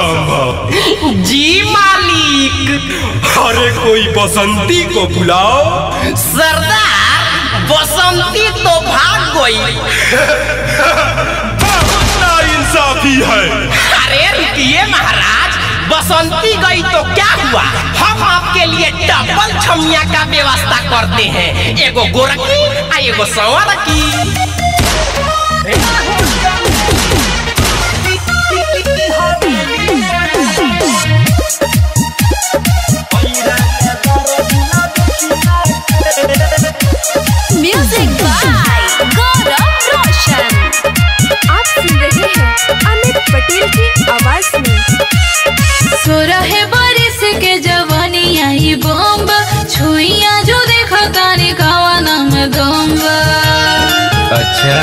संभव जी मालिक अरे कोई बसंती को बुलाओ सरदार बसंती तो भाग गई बहुत नाइंसाफी है अरे रुकिए महाराज बसंती गई तो क्या हुआ हम आपके लिए डबल छमिया का व्यवस्था करते हैं एगो गोरखी आ एगो संवर की म्यूजिक बाय गौरव रोशन आप सुन रहे हैं अमित पटेल की आवाज में सोरह बरिस के जवानी आई बम्ब छुइया जो देखा तानी खावा नाम दम्ब अच्छा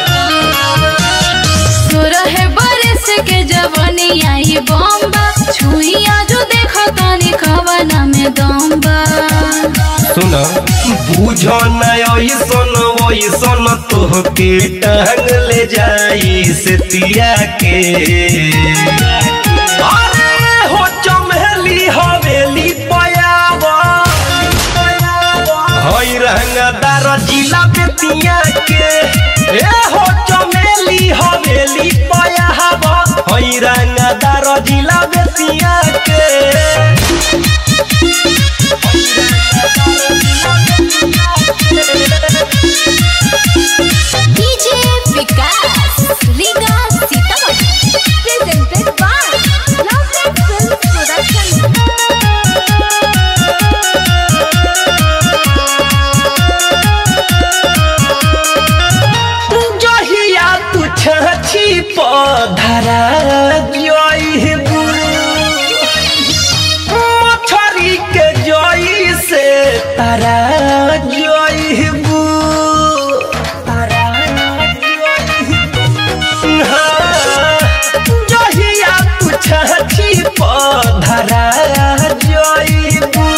सोरह बरिस के जवानी आई बम्ब छुइया जो देखा तानी खावा नाम दम्ब सुना बुझो न ऐसन वैसन तोहके टांग ले जाई से तिया के अरे हो चमेली हवेली पयावा हई रंगदार जिला बेतिया के ए हो चमेली हवेली पयावा हई रंगदार जिला बेतिया के DJ Vikas Riga Sitamarhi presented by lovely film production जहिया तू छाछी पधरा जइबू मछरी के जई से तारा जइबू तारा हाँ, जहिया तू छाछी पधरा जइबू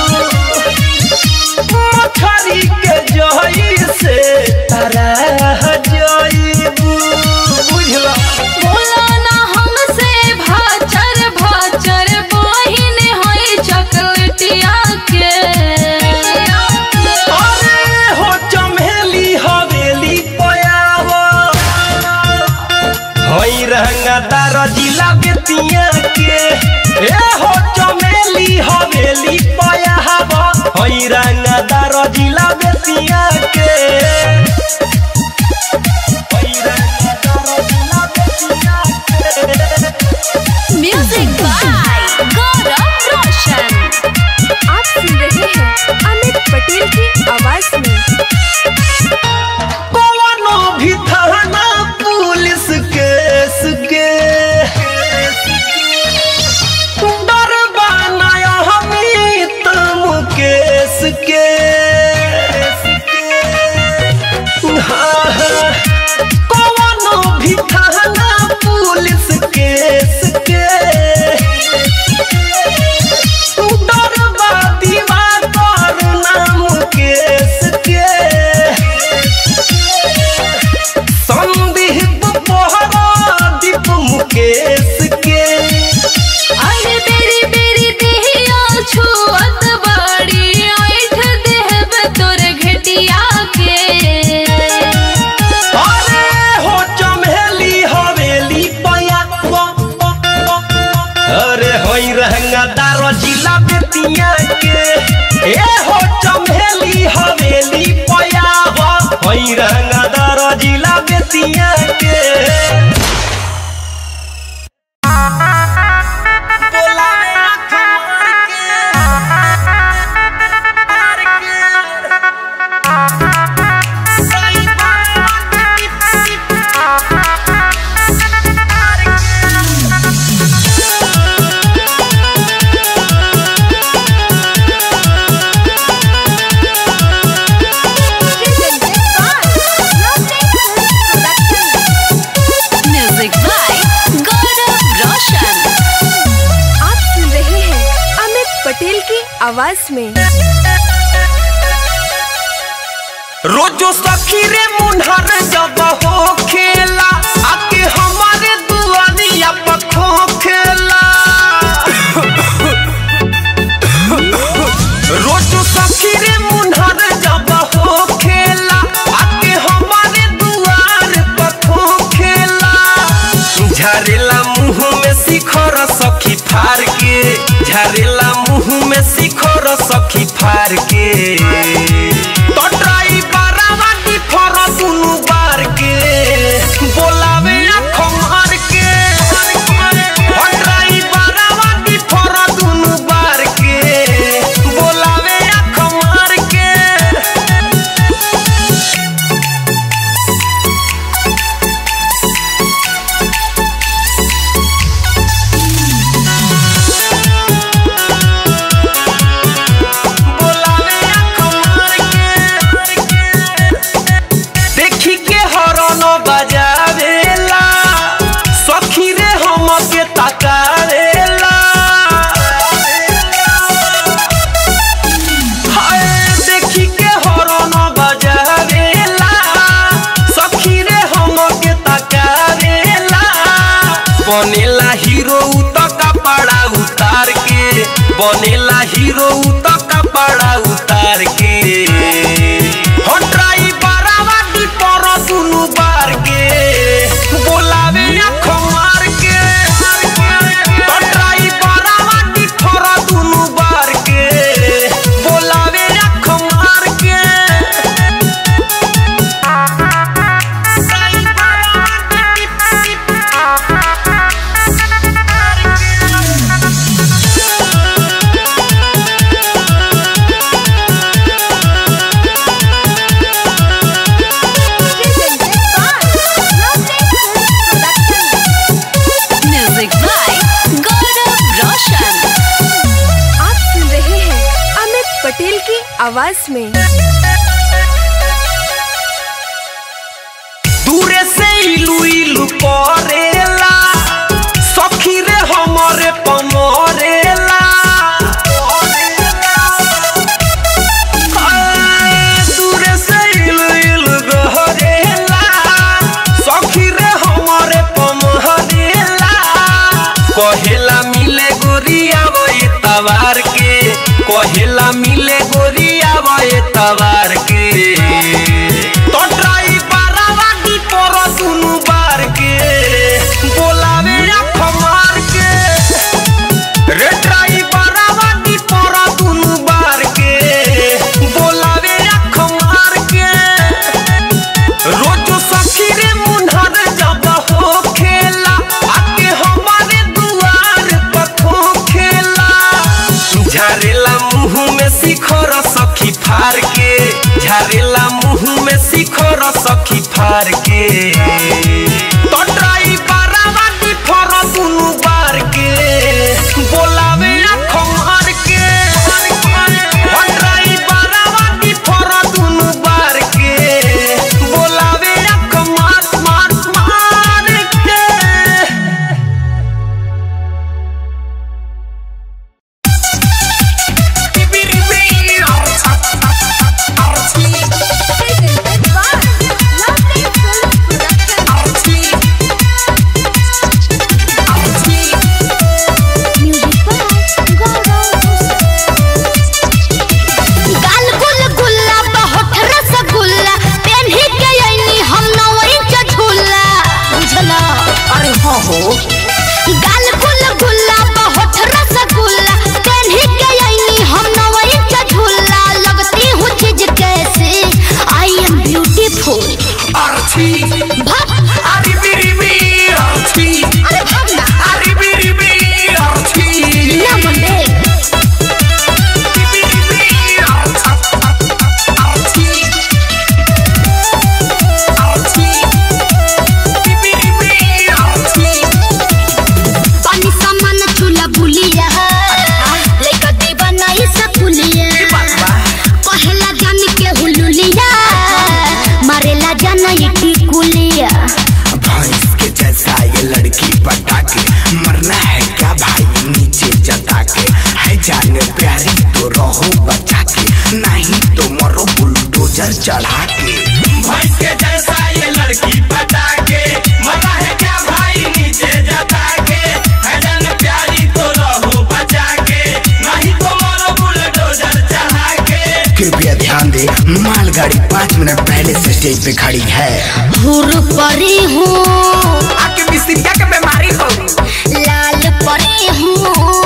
मछरी के जई से तारा जइबू बुझला बोला ना हमसे भाचर भाचर बहिन होई चॉकलेटिया के अरे हो चमेली हवेली पयावा हई रंगदार जिला बेतिया के ए हो चमेली हवेली पयावा हई रंगदार जिला बेतिया के हई रंगदार जिला बेतिया के म्यूजिक बाय गौरव रोशन आप सुन रहे हैं अमित पटेल की आवाज में कौनो भी थाना पुलिस केस के डर बनाया हमी तुम केस के हाँ, हाँ, कौनो भी थाना पुलिस केस के डर बा दीवार नाम केस के संदीप पोहरा दीप मुकेश के अरे बेरी बेरी देहिया छुअत बाड़ी ऐठ देहब तोर घटिया के अरे हो चमेली हवेली पया अरे होई रंगदार जिला बेतिया के ए हो चमेली हवेली पया होई रंगदार जिला बेतिया के presented by lovely film production music by Gaurav Roshan आप सुन रहे हैं अमित पटेल की आवाज में रोजो सखी रे मुन्हर जब हो खेला आके हमारे दुआरिया पर खो खेला फार के झरेला मुंह में सिखोर सखी फार के तो ड्राइवरवा की फर दुनु बार के बोलावे आँखों मार के ओ ड्राइवरवा की फर दुनु बार के बोलावे आँखों मार के बोलावे आँखों मार के देखी के हरन बजावेला सखी रे हम के तकावेला हाय देखी के हरन बजावेला सखी रे हम के तकावेला बनेला हीरो उत कपड़ा उतार के बनेला हीरो उत कपड़ा उतार के हो ड्राइवरवा की पर दुनु बार के बोलावे आँखों मार के तो ड्राइवरवा की पर दुनु बार के बोलावे आँखों मार के म्यूजिक बाय गौरव रोशन आप सुन रहे हैं अमित पटेल की आवाज में दूरे से इलू इलू करेला सखी रे हमरे पमरेला आय, दूरे से इलू इलू गहरेला सखी रे हमरे पमरेला कहेला मिले गोरिया वही तवार के कहेला मिले गोरिया वही तवार के तो ड्राइवरवा की पर दुनु बार के बोलावे आँखों मार के रे ड्राइवरवा की पर दुनु बार के बोलावे आँखों मार के रोजो सखी रे मुन्हर जब हो खेला आके हमारे दुआर पर हो खेला झरेला मुंह में शिखर सखी फार के झरेला मुंह में शिखर सखी फार के तो ड्राइवरवा की फर दुनु बार के बोलावे आँखों मार के ओ ड्राइवरवा की फर दुनु बार के बोलावे आँखों मार मार मार के गाल गुल गुल्ला बहुत रसगुल्ला पेन्ही के अइनी हम नवरी चझुल्ला बुझला अरे हो हो गाल गुल गुल्ला बहुत रसगुल्ला पेन्ही के अइनी हम नवरी चझुल्ला लगती हूँ चीज कैसे आई एम ब्यूटीफुल भग अरे भग ना ना मंडे पानी सामान चूल्हा बुलिया लेकर दीवाना ये सकुलिया कहेला जान के हुलुलिया मारेला जान ये टिकुलिया भैंस के जैसा ये लड़की पटा के मरना है क्या भाई नीचे जता के है जान प्यारी तो रहो बचा के नहीं तो मरो बुलडोजर चढ़ा के भैंस के जैसा ये लड़की पटा के मजा है क्या भाई नीचे जता के है जन प्यारी तो रहो बचा के नहीं तो मरो बुलडोजर चढ़ा के कृपया ध्यान दे मालगाड़ी पाँच मिनट पहले से स्टेज पे खड़ी है हुर परी हूँ आपके मिस्त्रिया के बीमारी हो लाल परी हूँ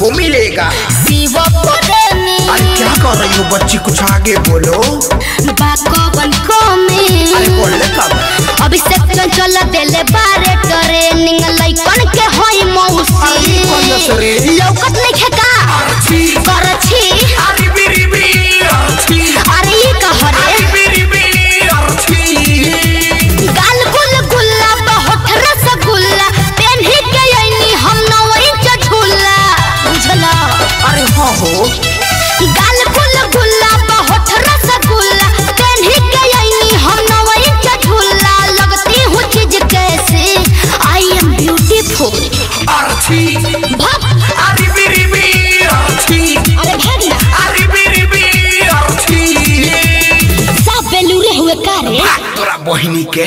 सबको मिलेगा शिव प्रेमी अरे क्या कर रही हो बच्ची कुछ आगे बोलो बाकवन को में अरे बोलने कब अभिषेक चंचल देले बारे ट्रेनिंग लइकन के होई मौसी कौन दस रे? लौकत नहीं खेका अर्थी करछी अरे बिरी बिरी अर्थी अरे ई कहरे अरे बिरी बिरी अर्थी गाल गुल गुल्ला बहुत रसगुल्ला पेन्ही के आईनी हम नौ इंच झूला बुझला अरे हाँ हो गाल गुल गुल्ला बहुत रसगुल्ला पेन्ही के आईनी हम नौ इंच झूला लगती हूँ चीज कैसे आई एम ब्यूटीफुल अर्थी भाग अरे बिरी बिरी अर्थी अरे भाग ना अरे बिरी बिरी अर्थी सब बेलूरे हुए कारे भाग तोरा बहिनी के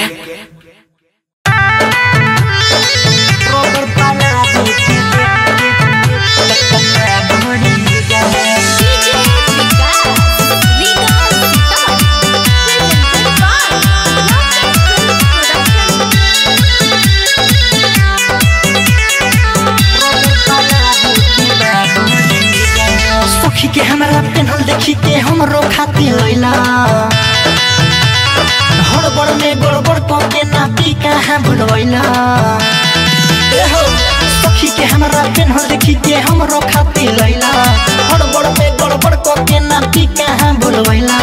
सखी के हमरा पेन्हल देखी के हमरो खातिर लैला हड़बड़ में गड़बड़ क के नापी कहाँ भुलवैला ए हो सखी के हमरा पेन्हल देखी के हमरो खातिर लैला हड़बड़ में गड़बड़ क के नापी कहाँ भुलवैला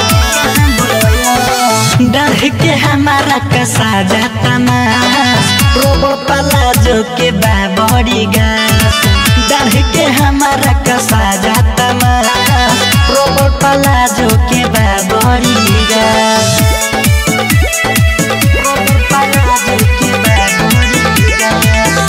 डाढ़ के हमारा कसा जाता मास रोबो पलाजो के बाबड़ी गास डाढ़ के हमारा कसा जाता मास रोबो पलाजो के बाबड़ी गास रोबो पलाजो के बाबड़ी गास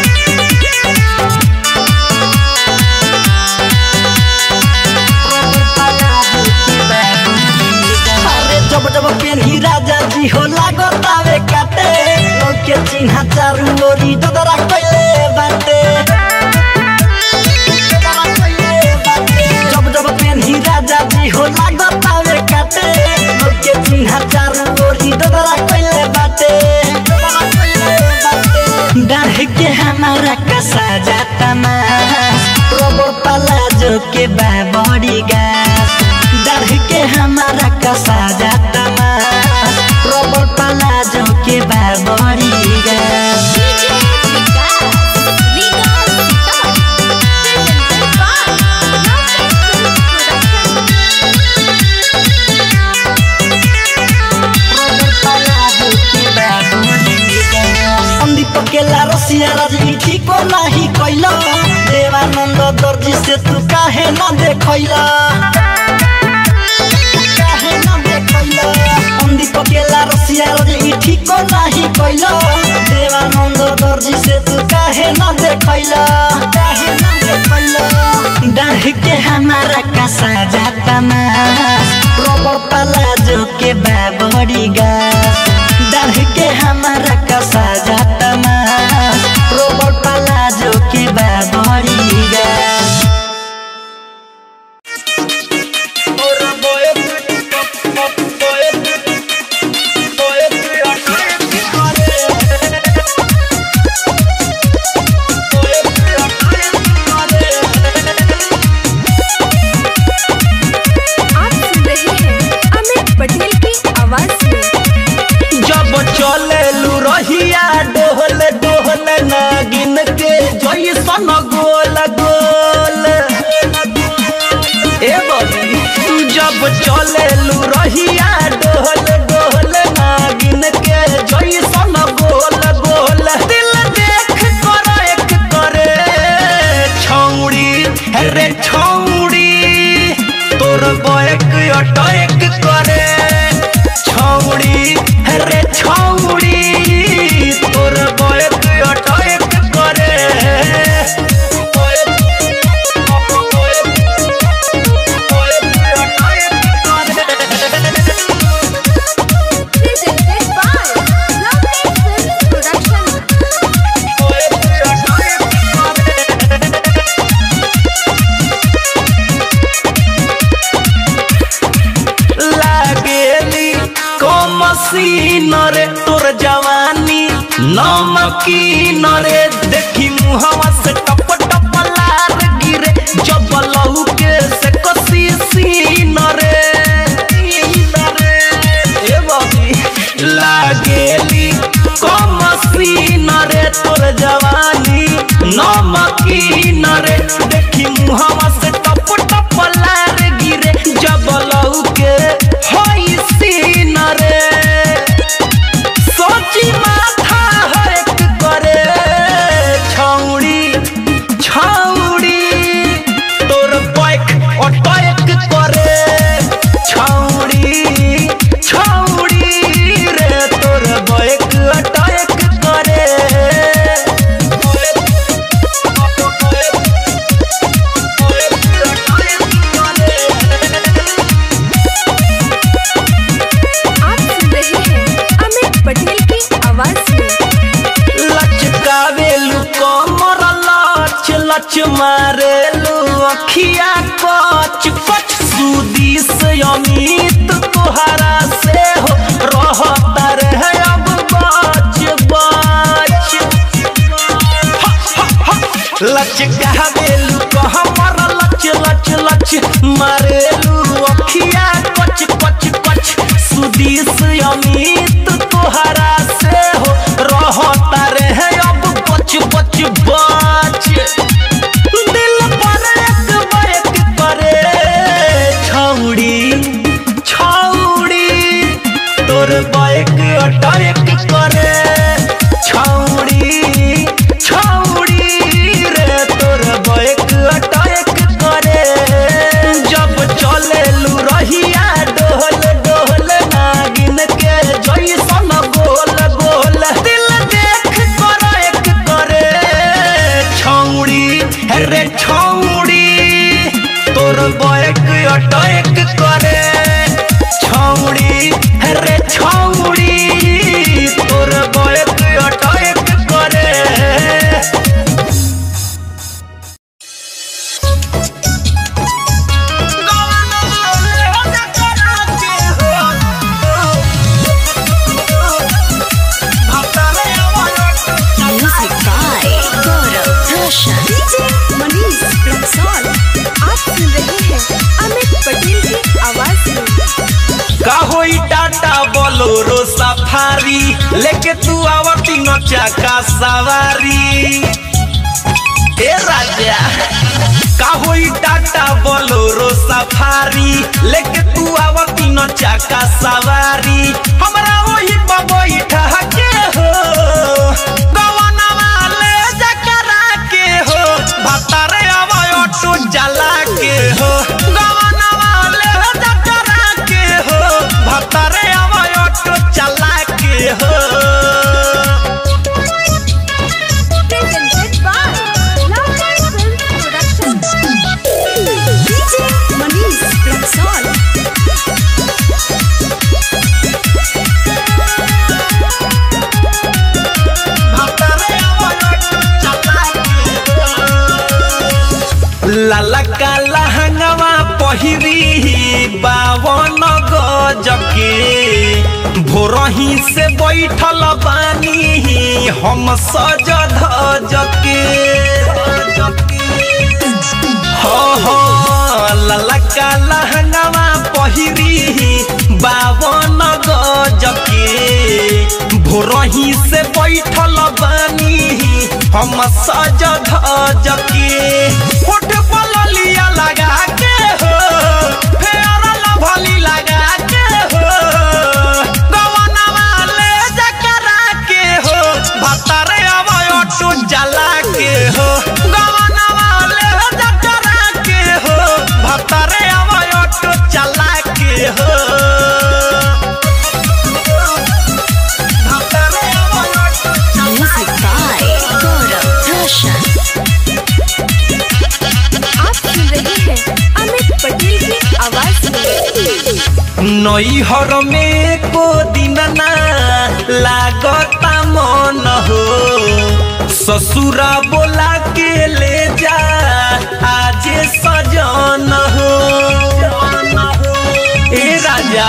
अरे जब जब पेन्ही राजा जी हो लागत आवे काटे लोग के चिन्हा चारू ओरी डोदरा कइले बाटे डोदरा कइले बाटे। जब जब पेन्ही राजा जी हो लागत आवे काटे लोग के चिन्हा चारू ओरी डोदरा कइले बाटे डोदरा कइले बाटे। डाढ़ के हमारा कसा जाता मास रोबो पलाजो के बाबड़ी गास डाढ़ के हमारा कसा जाता मास रोबो पलाजो के बाबड़ी गास संदीप केला रसिया राजनीति को नाही कैला देवानंद दर्जी से तू काहे न देखैला काहे न देखैला संदीप केला रसिया राजनीति को नाही कैला देवानंद दर्जी से तू काहे न देखैला काहे न देखैला डाढ़ के हमारा कसा जाता मास रोबो पलाजो के बाबड़ी गास डाढ़ के हमारा कसा जाता मास रोबो पलाजो के बाबड़ी गास आप सुन रहे हैं अमित पटेल की आवाज में जब चले लू रहिया डोहल डोहल नागिन के जैसन गोल गोल ए बबी तू जब चले लू रहिया डोहल डोहल नागिन के जैसन गोल गोल दिल देख कर एक करे छौड़ी रे छौड़ी तोर बैक अटैक करे छौड़ी रे छौड़ी तोर बैक अटैक करे presented by Lovely Films Production. लागेली कमसीन रे तोर जवानी नमकीन रे देखी मुहवा से टप टप लार मारेलू अखिया कच कच कच सुदीस अमित तोहरा से हो रहता रहे अब बच बच बच दिल पर एक बैक करे छौड़ी छौड़ी तोर बैक अटैक करे छौड़ी छौड़ी रे तोर बैक अटैक करे जब चले लू रहिया डोल डोल नागिन के जैसन गोल गोल दिल देख कर एक करे छौड़ी रे छौड़ी तोर बैक अटैक करे छौड़ी रे छौड़ी तोर बैक अटैक करे music by Gaurav Roshan DJ Manish Raxaul आप सुन रहे हैं अमित पटेल की आवाज में का होई टाटा बोलोरो सफारी लेके तू आवती नचा का सवारी ए राजा का होई टाटा बोलोरो सफारी लेके तू आवती नचा का सवारी हमरा वही बबई ठहके हो गवनवा ले जकरा के हो भतारे आवय ऑटो जला के हो गवनवा ले जकरा के हो भतारे आवय ऑटो चला के हो presented by Lover Film Production. DJ Manish Rexall. लाला का लहंगवा पहिरी बावन गजके भोरही से बैठल बानी हम सज धजके हो हो लाला का लहंगवा पहिरी बावन गजके भोरही से बैठल बानी हम सज धजके होठ पर लिया लगा के हो फेर लभली लगा के हो गवनवा ले जकरा के हो भतरे अवय ऑटो जला के हो गवनवा ले जकरा के हो भतरे अवय ऑटो चला के हो भतरे अवय auto Music by Gaurav Roshan आप सुन रहे हैं अमित पटेल की आवाज में नैहर में को दिन ना लागता मन हो ससुरा बोला के ले जा आज सजन हो ए राजा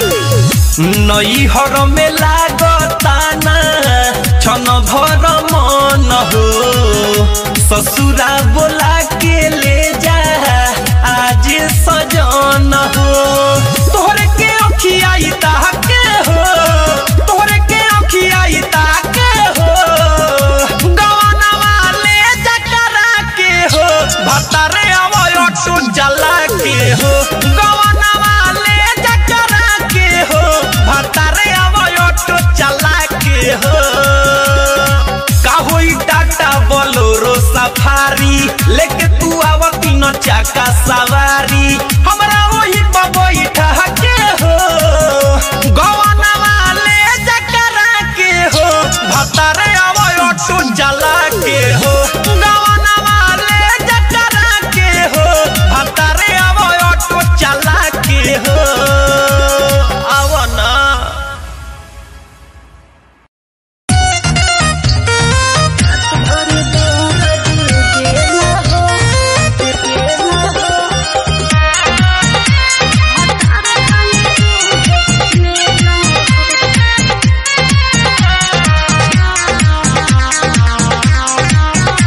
नैहर में लागता ना छन भर मन हो ससुरा बोला के ले जा आज सजन हो तोहरे के अखिया ताके हो तोहरे के अखिया ताके हो गवनवा ले जकरा के हो भतरे अवय ऑटो जला के हो गवनवा ले जकरा के हो भतरे अवय ऑटो चला के हो का होई टाटा बोलोरो सफारी लेके तू आवती न चाका सवारी हमरा वही बबई ठहके हो गवनवा ले जकरा के हो भतरे अवय ऑटो जला के हो गवनवा ले जकरा के हो भतरे अवय ऑटो चला के हो आवना Thank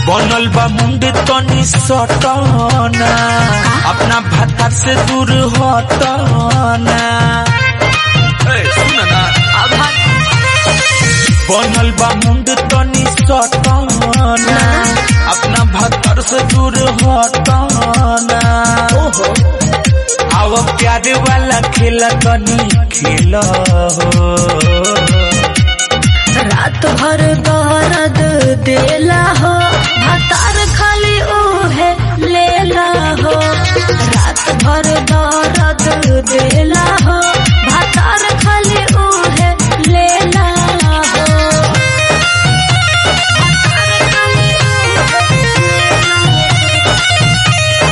बनल बा मुंड तनी सटना अपना भातार से दूर हटना ए, सुन ना बनल बा मुंड तनी सटना अपना भातार से दूर हटना आव प्यार वाला खेला तनी खेल हो रात भर दर्द देला हो भातार खाली ओहे लेला हो रात भर दर्द देला हो भातार खाली ओहे लेला हो भातार खाली ओहे लेला हो।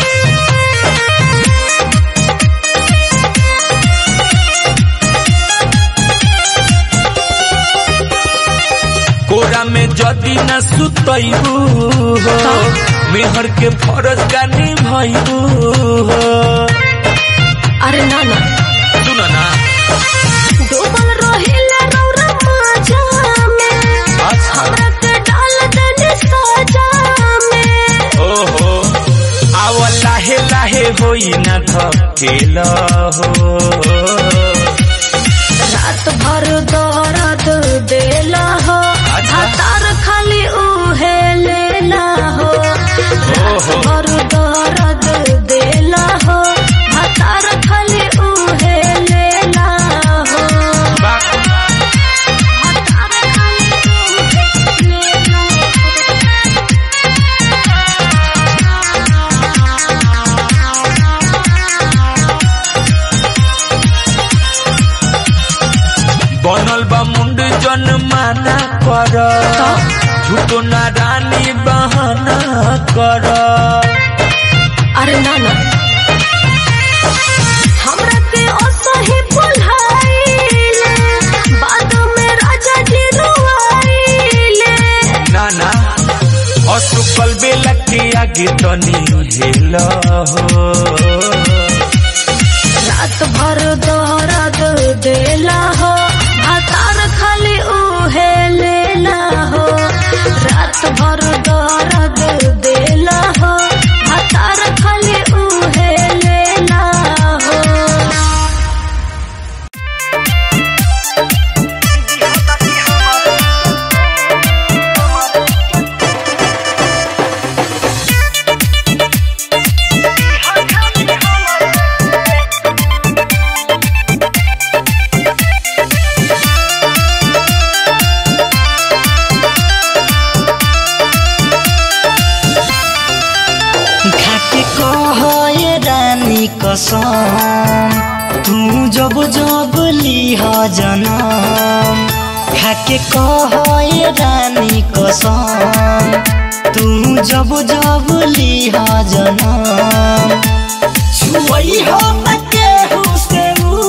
कोरा में जदी न सुतैबू हो मेहर के फरज का निभैबू हो अरे ना ना सुन ना डूबल रहिला रौरा माजा में अच्छा हमरा के डाल देने साजा में ओहो आव लाहे लाहे होई न थकेल हो रात भर दर्द देला हो अच्छा। भातार खाली उहे लेला हो रात भर दर्द देला हो भातार खाली उहे लेला हो बा- भातार खाली उहे लेला हो। बनल बा मुंड जन माना कर झूठो ना रानी बहाना कर अरे ना ना हमरा के असही बुलाइले बाद में राजा जी रुआइले ना ना असुकल बेला के आगे तनी हेल हो रात भर दर्द देला हो भातार खाली उहे लेला हो रात भर दर्द देला हो भातार खाली उहे लेला हो खाके कह ये रानी कसम तू जब जब लिह जनम खाके कह ये रानी कसम तू जब जब लिह जनम छुई हो न केहू से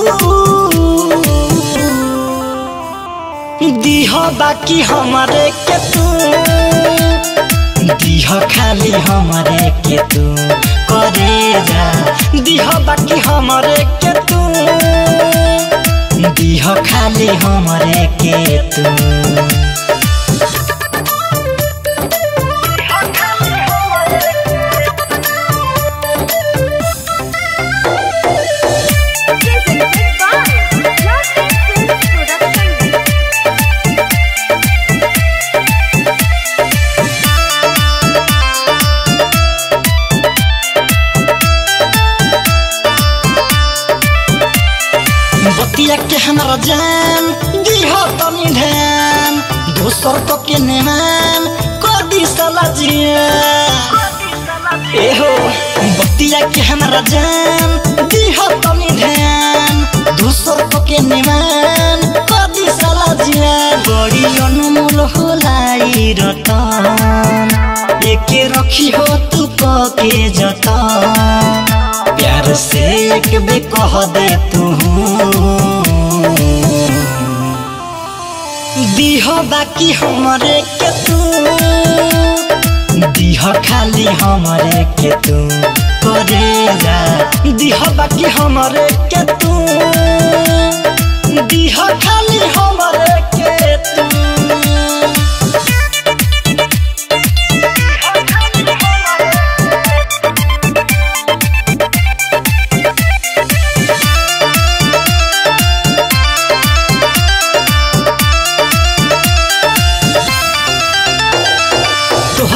दीह बाकी हमारे के तू दिह खाली हमरे के तू करे जा दिह बाकी हमरे के तू दिह खाली हमरे के तू बतिया के हमारा जान दिह तनी ध्यान दोसर को के नेमान कदी साला जिया एहो बतिया के हमारा जान दिह तनी ध्यान दोसर को के नेमान कदी साला जिया बड़ी अनमोल होलाई रतन एके रखी हो तू के जतन प्यार से एक बे कह दे तू दीह बाकी हमरे के तू दीह खाली हमरे के तू करे जा दीह बाकी हमरे के तू दीह खाली हमरे के तू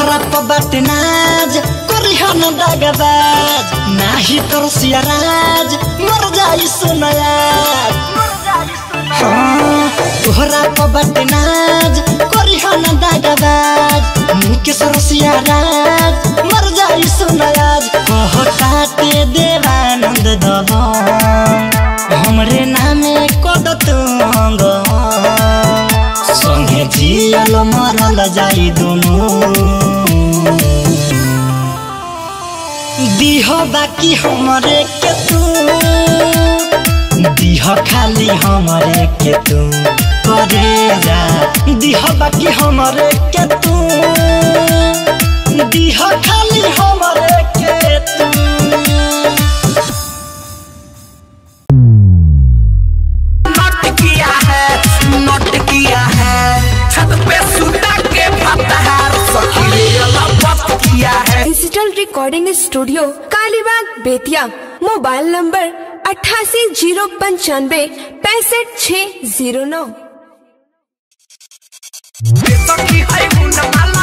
तोहरा पर बाटे नाज करी हम दागबाज नाही तोर सियाराज मर जाई सुनयाज हाँ, तोहरा पर बाटे नाज करी हम दागबाज मुके सर सियाराज मर जाई सुनयाज कहताते देवानंद दबंग हमरे नामे कद तुंग संगे जियल मरल जाई दुनु दिह बाकी हमरे के तू दिह खाली हमरे के तू करे जा दिह बाकी हमरे के तू दिह खाली हमरे के तू नोट किया है नोट किया है छत पे सुता के फतहार सखी रे लपत किया है digital recording studio Kalibagh Bettiah mobile number अट्ठासी जीरो पंचानवे पैंसठ छः जीरो नौ सखी है गुण माला